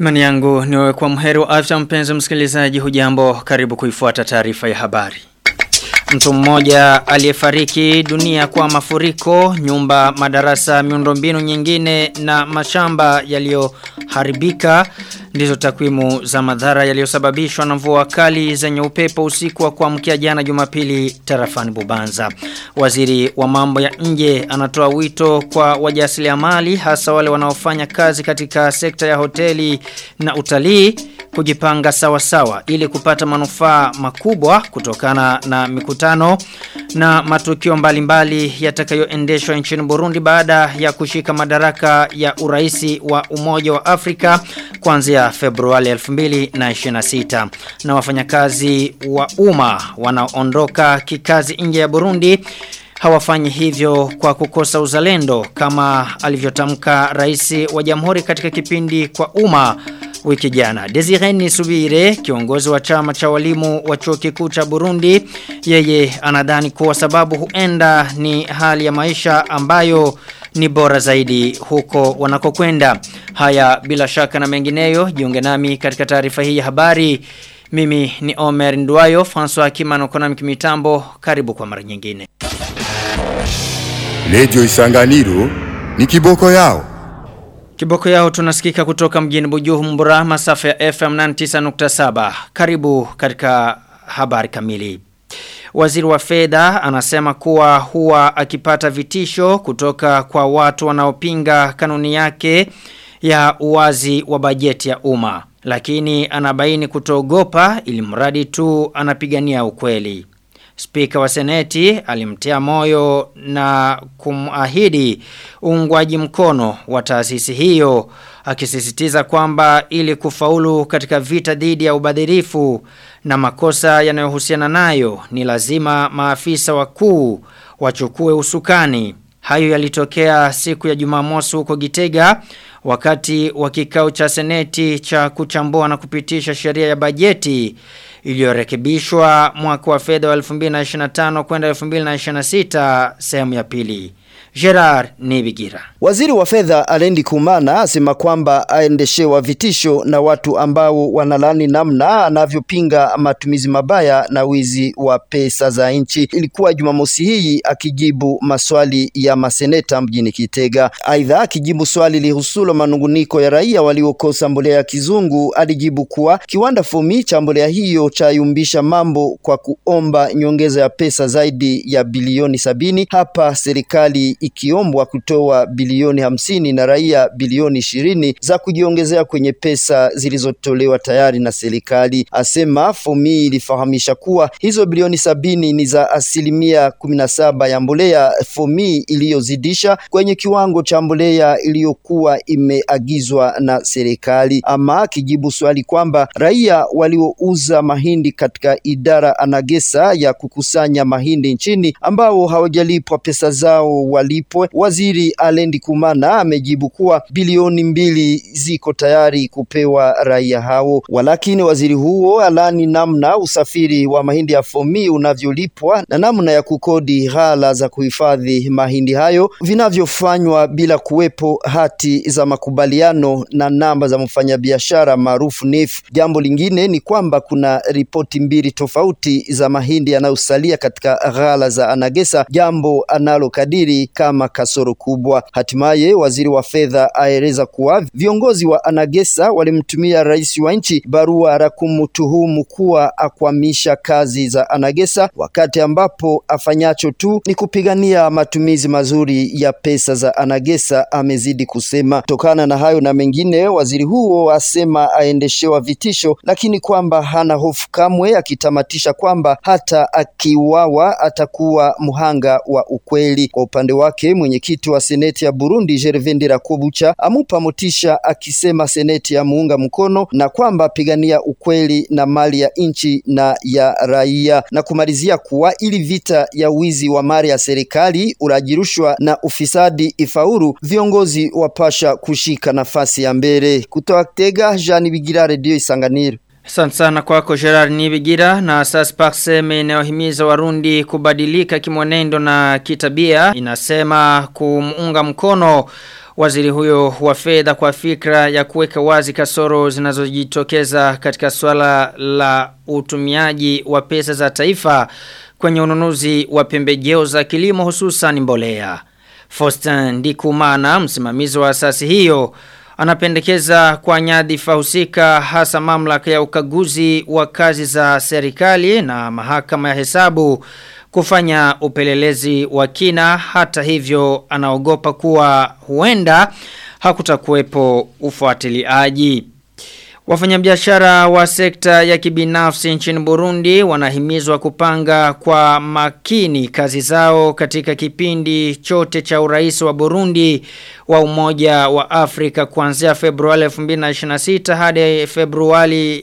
Mani yangu ni wewe kwa mheri wa afya mpenzi msikilizaji hujambo karibu kuifuata taarifa ya habari. Mtu mmoja aliyefariki dunia kwa mafuriko, nyumba, madarasa, miundombinu nyingine na mashamba yaliyoharibika ndizo takwimu za madhara yaliyosababishwa na mvua kali zenye upepo usiku wa kuamkia jana Jumapili tarafani Bubanza. Waziri wa mambo ya nje anatoa wito kwa wajasiriamali hasa wale wanaofanya kazi katika sekta ya hoteli na utalii kujipanga sawa sawa ili kupata manufaa makubwa kutokana na mikutano na matukio mbalimbali yatakayoendeshwa nchini Burundi baada ya kushika madaraka ya uraisi wa Umoja wa Afrika kuanzia Februari 2026 na wafanyakazi wa umma wanaondoka kikazi nje ya Burundi hawafanyi hivyo kwa kukosa uzalendo kama alivyotamka rais wa jamhuri katika kipindi kwa umma wiki jana. Desireni Subire, kiongozi wa chama cha walimu wa chuo kikuu cha Burundi, yeye anadhani kuwa sababu huenda ni hali ya maisha ambayo ni bora zaidi huko wanakokwenda. Haya bila shaka na mengineyo, jiunge nami katika taarifa hii ya habari. Mimi ni Omer Nduayo, François Kimano kona mitambo, karibu kwa mara nyingine. Lejo Isanganiro ni kiboko yao. Kiboko yao tunasikika kutoka mjini Bujumbura masafa ya FM 99.7. Karibu katika habari kamili. Waziri wa fedha anasema kuwa huwa akipata vitisho kutoka kwa watu wanaopinga kanuni yake ya uwazi wa bajeti ya umma. Lakini anabaini kutogopa ili mradi tu anapigania ukweli. Spika wa seneti alimtia moyo na kumahidi uungwaji mkono wa taasisi hiyo akisisitiza kwamba ili kufaulu katika vita dhidi ya ubadhirifu na makosa yanayohusiana nayo ni lazima maafisa wakuu wachukue usukani. Hayo yalitokea siku ya Jumamosi huko Gitega wakati wa kikao cha seneti cha kuchambua na kupitisha sheria ya bajeti iliyorekebishwa mwaka wa fedha wa 2025 kwenda 2026 sehemu ya pili. Gerard Nibigira. Waziri wa fedha Alendi Kumana asema kwamba aendeshewa vitisho na watu ambao wanalani namna anavyopinga matumizi mabaya na wizi wa pesa za nchi. Ilikuwa Jumamosi hii akijibu maswali ya maseneta mjini Kitega. Aidha, akijibu swali lihusulo manunguniko ya raia waliokosa mbolea ya kizungu, alijibu kuwa kiwanda Fomi cha mbolea hiyo chayumbisha mambo kwa kuomba nyongeza ya pesa zaidi ya bilioni sabini. Hapa serikali ikiombwa kutoa bilioni hamsini na raia bilioni ishirini za kujiongezea kwenye pesa zilizotolewa tayari na serikali. Asema Fomi ilifahamisha kuwa hizo bilioni sabini ni za asilimia kumi na saba ya mbolea Fomi iliyozidisha kwenye kiwango cha mbolea iliyokuwa imeagizwa na serikali. Ama akijibu swali kwamba raia waliouza mahindi katika idara Anagesa ya kukusanya mahindi nchini ambao hawajalipwa pesa zao walipwe, waziri Alendi Kumana amejibu kuwa bilioni mbili ziko tayari kupewa raia hao. Walakini waziri huo alani namna usafiri wa mahindi ya Fomi unavyolipwa na namna ya kukodi ghala za kuhifadhi mahindi hayo vinavyofanywa bila kuwepo hati za makubaliano na namba za mfanyabiashara maarufu NIF. Jambo lingine ni kwamba kuna ripoti mbili tofauti za mahindi yanayosalia katika ghala za Anagesa, jambo analokadiri kama kasoro kubwa. Hatimaye waziri wa fedha aeleza kuwa viongozi wa Anagesa walimtumia rais wa nchi barua la kumtuhumu kuwa akwamisha kazi za Anagesa, wakati ambapo afanyacho tu ni kupigania matumizi mazuri ya pesa za Anagesa, amezidi kusema. Tokana na hayo na mengine, waziri huo asema aendeshewa vitisho, lakini kwamba hana hofu kamwe, akitamatisha kwamba hata akiuawa atakuwa mhanga wa ukweli. Kwa upande wake mwenyekiti wa seneti ya Burundi Gervais Ndirakobucha amupa motisha akisema seneti ya muunga mkono na kwamba pigania ukweli na mali ya nchi na ya raia, na kumalizia kuwa ili vita ya wizi wa mali ya serikali, uraji rushwa na ufisadi ifauru, viongozi wapasha kushika nafasi ya mbele. Kutoka Tega, Jean Bigira, Radio Isanganiro. Asante sana kwako Gerard Nibigira na sasa Paxem inayohimiza Warundi kubadilika kimwenendo na kitabia inasema kumuunga mkono waziri huyo wa fedha kwa fikra ya kuweka wazi kasoro zinazojitokeza katika swala la utumiaji wa pesa za taifa kwenye ununuzi wa pembejeo za kilimo hususan mbolea. Faustin Ndikumana msimamizi wa asasi hiyo anapendekeza kwa nyadhifa husika hasa mamlaka ya ukaguzi wa kazi za serikali na mahakama ya hesabu kufanya upelelezi wa kina hata hivyo anaogopa kuwa huenda hakutakuwepo ufuatiliaji. Wafanyabiashara wa sekta ya kibinafsi nchini Burundi wanahimizwa kupanga kwa makini kazi zao katika kipindi chote cha urais wa Burundi wa Umoja wa Afrika kuanzia Februari 2026 hadi Februari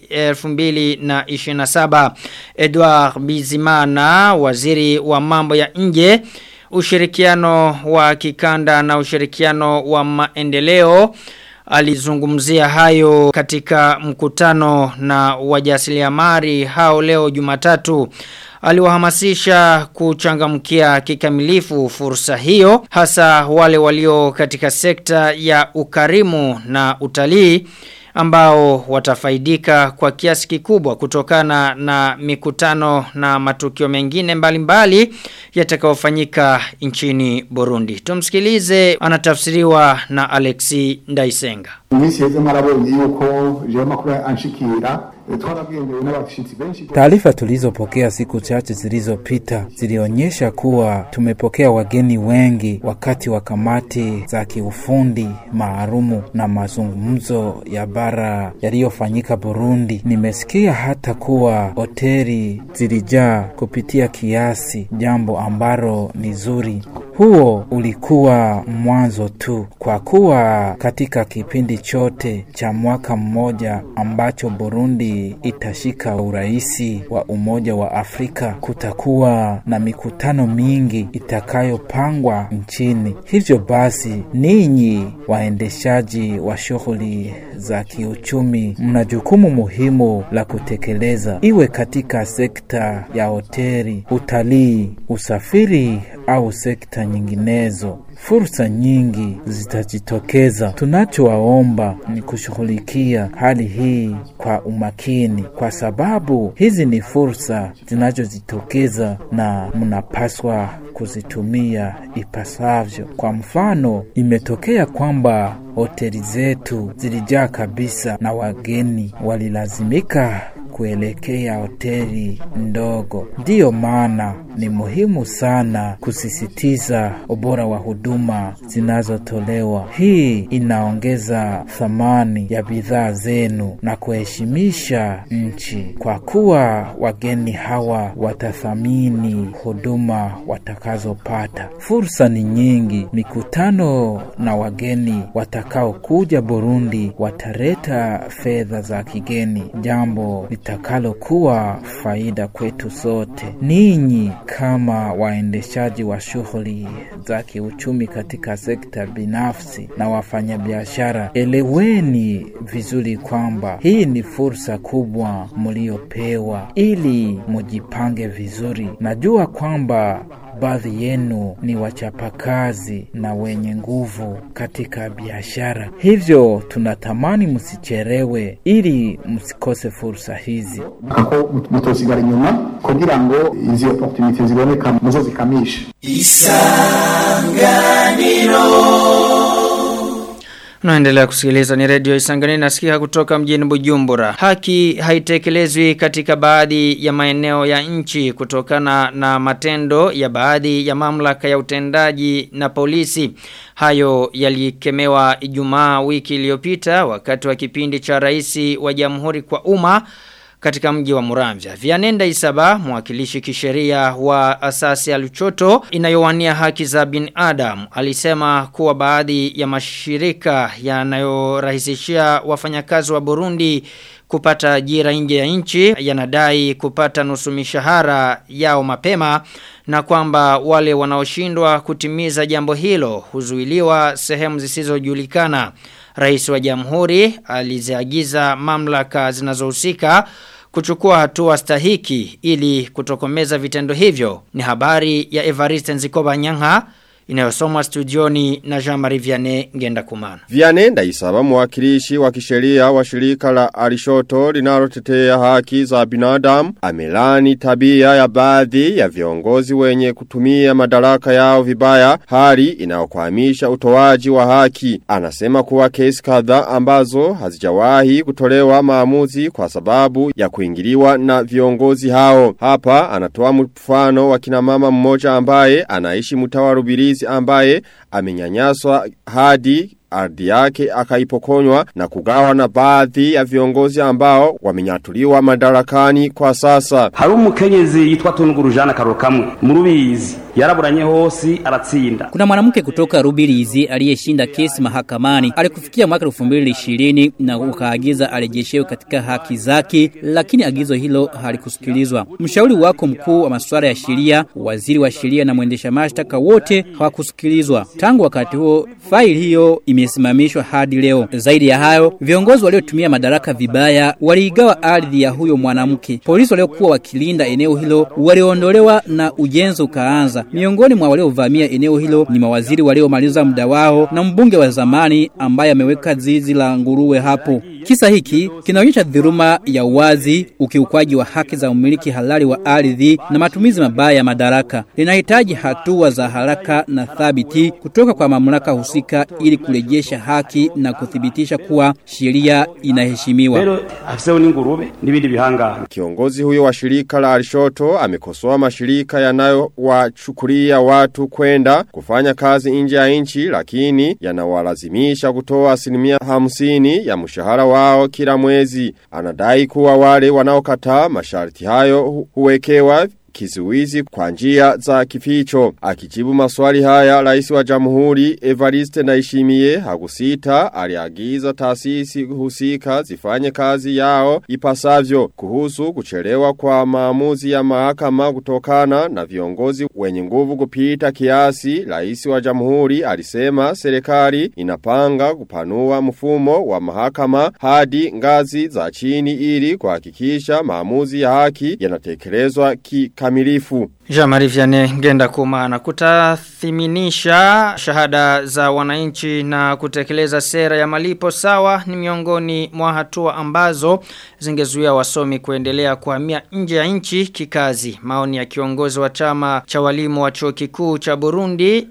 2027. Edward Bizimana, waziri wa mambo ya nje, ushirikiano wa kikanda na ushirikiano wa maendeleo alizungumzia hayo katika mkutano na wajasiriamali hao leo Jumatatu aliwahamasisha kuchangamkia kikamilifu fursa hiyo hasa wale walio katika sekta ya ukarimu na utalii ambao watafaidika kwa kiasi kikubwa kutokana na mikutano na matukio mengine mbalimbali yatakayofanyika nchini Burundi. Tumsikilize anatafsiriwa na Alexi Ndaisenga. Mwisi heze marabonye yuko jewe makuru anshikira twaragendewe n'abashitsi benshi Taarifa tulizopokea siku chache zilizopita zilionyesha kuwa tumepokea wageni wengi wakati wa kamati za kiufundi maalumu na mazungumzo ya bara yaliyofanyika Burundi. Nimesikia hata kuwa hoteli zilijaa kupitia kiasi, jambo ambalo ni zuri. Huo ulikuwa mwanzo tu, kwa kuwa katika kipindi chote cha mwaka mmoja ambacho Burundi itashika uraisi wa Umoja wa Afrika, kutakuwa na mikutano mingi itakayopangwa nchini. Hivyo basi, ninyi waendeshaji wa shughuli za kiuchumi, mna jukumu muhimu la kutekeleza, iwe katika sekta ya hoteli, utalii, usafiri au sekta nyinginezo. Fursa nyingi zitajitokeza. Tunachowaomba ni kushughulikia hali hii kwa umakini, kwa sababu hizi ni fursa zinazojitokeza na mnapaswa kuzitumia ipasavyo. Kwa mfano, imetokea kwamba hoteli zetu zilijaa kabisa na wageni walilazimika kuelekea hoteli ndogo. Ndiyo maana ni muhimu sana kusisitiza ubora wa huduma zinazotolewa. Hii inaongeza thamani ya bidhaa zenu na kuheshimisha nchi, kwa kuwa wageni hawa watathamini huduma watakazopata. Fursa ni nyingi. Mikutano na wageni watakaokuja Burundi wataleta fedha za kigeni, jambo litakalokuwa faida kwetu sote. Ninyi kama waendeshaji wa shughuli za kiuchumi katika sekta binafsi na wafanyabiashara, eleweni vizuri kwamba hii ni fursa kubwa mliopewa ili mujipange vizuri. Najua kwamba baadhi yenu ni wachapakazi na wenye nguvu katika biashara, hivyo tunatamani msicherewe ili msikose fursa hizi. ako mutosigara inyuma kugira ngo izi opportunity ziboneka muzozikamishe Unaendelea kusikiliza ni redio Isangani nasikia kutoka mjini Bujumbura. Haki haitekelezwi katika baadhi ya maeneo ya nchi kutokana na matendo ya baadhi ya mamlaka ya utendaji na polisi. Hayo yalikemewa Ijumaa wiki iliyopita wakati wa kipindi cha rais wa Jamhuri kwa umma katika mji wa Muramvya. Vianenda Isaba, mwakilishi kisheria wa asasi ya Luchoto inayowania haki za binadamu, alisema kuwa baadhi ya mashirika yanayorahisishia wafanyakazi wa Burundi kupata ajira nje ya nchi yanadai kupata nusu mishahara yao mapema na kwamba wale wanaoshindwa kutimiza jambo hilo huzuiliwa sehemu zisizojulikana. Rais wa Jamhuri aliziagiza mamlaka zinazohusika kuchukua hatua stahiki ili kutokomeza vitendo hivyo. Ni habari ya Evariste Nzikoba Nyang'a inayosomwa studioni na Jean-Marie Vianney Ngenda Kumana. Vianney Ndaisaba mwakilishi wa kisheria wa shirika la Arishoto linalotetea haki za binadamu amelani tabia ya baadhi ya viongozi wenye kutumia madaraka yao vibaya hali inayokwamisha utoaji wa haki. Anasema kuwa kesi kadhaa ambazo hazijawahi kutolewa maamuzi kwa sababu ya kuingiliwa na viongozi hao. Hapa anatoa mfano wa kina mama mmoja ambaye anaishi mtawa Rubirizi ambaye amenyanyaswa hadi ardhi yake akaipokonywa na kugawa na baadhi ya viongozi ambao wamenyatuliwa madarakani kwa sasa. hari umukenyezi yitwa Tungurujana Karokamwe mu Rubizi yaraburanye hose aratsinda Kuna mwanamke kutoka Rubirizi aliyeshinda kesi mahakamani. Alikufikia mwaka 2020 na ukaagiza arejeshewe katika haki zake, lakini agizo hilo halikusikilizwa. Mshauri wako mkuu wa masuala ya sheria, waziri wa sheria na mwendesha mashtaka wote hawakusikilizwa. Tangu wakati huo, faili hiyo imesimamishwa hadi leo. Zaidi ya hayo, viongozi waliotumia madaraka vibaya waliigawa ardhi ya huyo mwanamke. Polisi waliokuwa wakilinda eneo hilo waliondolewa na ujenzi ukaanza. Miongoni mwa waliovamia eneo hilo ni mawaziri waliomaliza muda wao na mbunge wa zamani ambaye ameweka zizi la nguruwe hapo. Kisa hiki kinaonyesha dhuluma ya uwazi, ukiukwaji wa haki za umiliki halali wa ardhi na matumizi mabaya ya madaraka. Linahitaji hatua za haraka na thabiti kutoka kwa mamlaka husika ili kurejesha haki na kuthibitisha kuwa sheria inaheshimiwa. rero afiseho n'ingurube n'ibindi bihangano Kiongozi huyo wa shirika la Arishoto amekosoa mashirika yanayowachukulia watu kwenda kufanya kazi nje ya nchi lakini yanawalazimisha kutoa asilimia hamsini ya mshahara wao kila mwezi. Anadai kuwa wale wanaokataa masharti hayo hu- huwekewa kizuizi kwa njia za kificho. Akijibu maswali haya, rais wa jamhuri Evariste Ndayishimiye hakusita aliagiza taasisi husika zifanye kazi yao ipasavyo kuhusu kuchelewa kwa maamuzi ya mahakama kutokana na viongozi wenye nguvu kupita kiasi. Rais wa jamhuri alisema serikali inapanga kupanua mfumo wa mahakama hadi ngazi za chini ili kuhakikisha maamuzi ya haki yanatekelezwa kikamilifu. Jamari Vianney Ngenda Kumana kutathiminisha shahada za wananchi na kutekeleza sera ya malipo sawa ni miongoni mwa hatua ambazo zingezuia wasomi kuendelea kuhamia nje ya nchi kikazi. Maoni ya kiongozi wa chama cha walimu wa chuo kikuu cha Burundi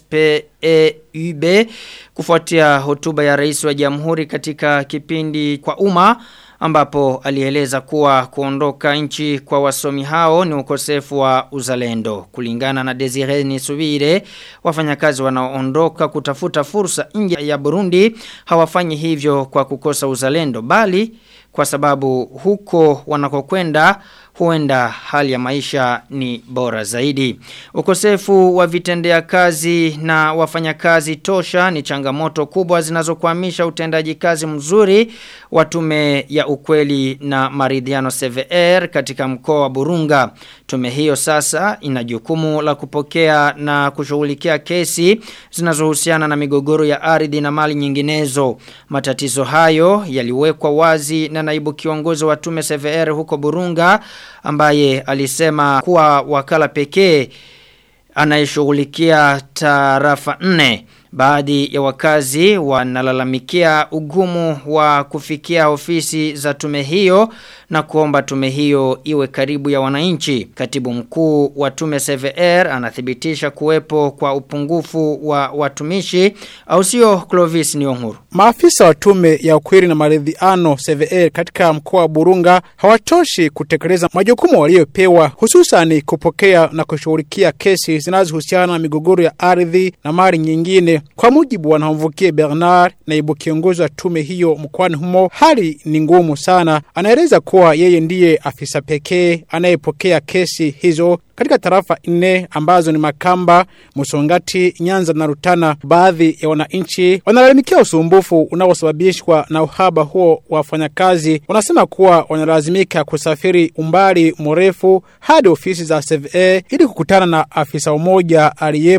SPEUB kufuatia hotuba ya rais wa jamhuri katika kipindi kwa umma ambapo alieleza kuwa kuondoka nchi kwa wasomi hao ni ukosefu wa uzalendo. Kulingana na Desire Nisubire, wafanyakazi wanaoondoka kutafuta fursa nje ya Burundi hawafanyi hivyo kwa kukosa uzalendo bali kwa sababu huko wanakokwenda huenda hali ya maisha ni bora zaidi. Ukosefu wa vitendea kazi na wafanyakazi tosha ni changamoto kubwa zinazokwamisha utendaji kazi mzuri wa tume ya ukweli na maridhiano CVR katika mkoa wa Burunga. Tume hiyo sasa ina jukumu la kupokea na kushughulikia kesi zinazohusiana na migogoro ya ardhi na mali nyinginezo. Matatizo hayo yaliwekwa wazi na naibu kiongozi wa tume CVR huko Burunga ambaye alisema kuwa wakala pekee anayeshughulikia tarafa nne. Baadhi ya wakazi wanalalamikia ugumu wa kufikia ofisi za tume hiyo na kuomba tume hiyo iwe karibu ya wananchi. Katibu mkuu wa tume CVR anathibitisha kuwepo kwa upungufu wa watumishi au sio Clovis Nyonguru. Maafisa wa tume ya ukweli na maridhiano CVR katika mkoa wa Burunga hawatoshi kutekeleza majukumu waliopewa hususan kupokea na kushughulikia kesi zinazohusiana na migogoro ya ardhi na mali nyingine. Kwa mujibu wa Namvukie Bernard, naibu kiongozi wa tume hiyo mkoani humo, hali ni ngumu sana. Anaeleza kuwa yeye ndiye afisa pekee anayepokea kesi hizo katika tarafa nne ambazo ni Makamba, Musongati, Nyanza na Rutana. Baadhi ya wananchi wanalalamikia usumbufu unaosababishwa na uhaba huo wa wafanyakazi. Wanasema kuwa wanalazimika kusafiri umbali mrefu hadi ofisi za CVA ili kukutana na afisa mmoja aliyepo.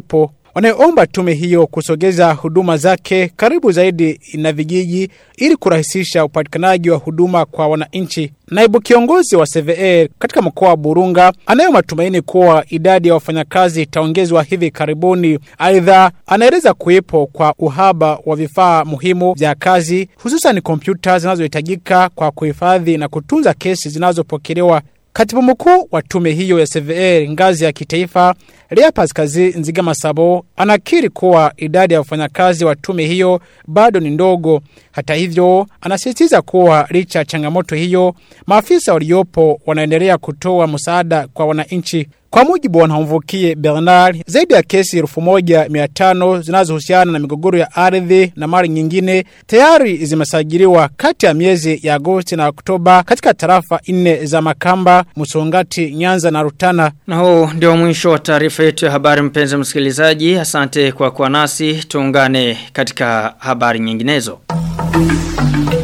wanaomba tume hiyo kusogeza huduma zake karibu zaidi na vijiji ili kurahisisha upatikanaji wa huduma kwa wananchi. Naibu kiongozi wa CVR katika mkoa wa Burunga anayo matumaini kuwa idadi ya wafanyakazi itaongezwa hivi karibuni. Aidha, anaeleza kuwepo kwa uhaba wa vifaa muhimu vya kazi, hususan kompyuta zinazohitajika kwa kuhifadhi na kutunza kesi zinazopokelewa Katibu mkuu wa tume hiyo ya CVR ngazi ya kitaifa, Lea Pascazi Nziga Masabo, anakiri kuwa idadi ya wafanyakazi wa tume hiyo bado ni ndogo. Hata hivyo, anasisitiza kuwa licha ya changamoto hiyo, maafisa waliopo wanaendelea kutoa msaada kwa wananchi. Kwa mujibu wa Nhamvukie Bernard, zaidi ya kesi elfu moja mia tano zinazohusiana na migogoro ya ardhi na mali nyingine tayari zimesajiliwa kati ya miezi ya Agosti na Oktoba katika tarafa nne za Makamba, Musongati, Nyanza na Rutana. Na huu ndio mwisho wa taarifa yetu ya habari mpenzi msikilizaji. Asante kwa kuwa nasi. Tuungane katika habari nyinginezo.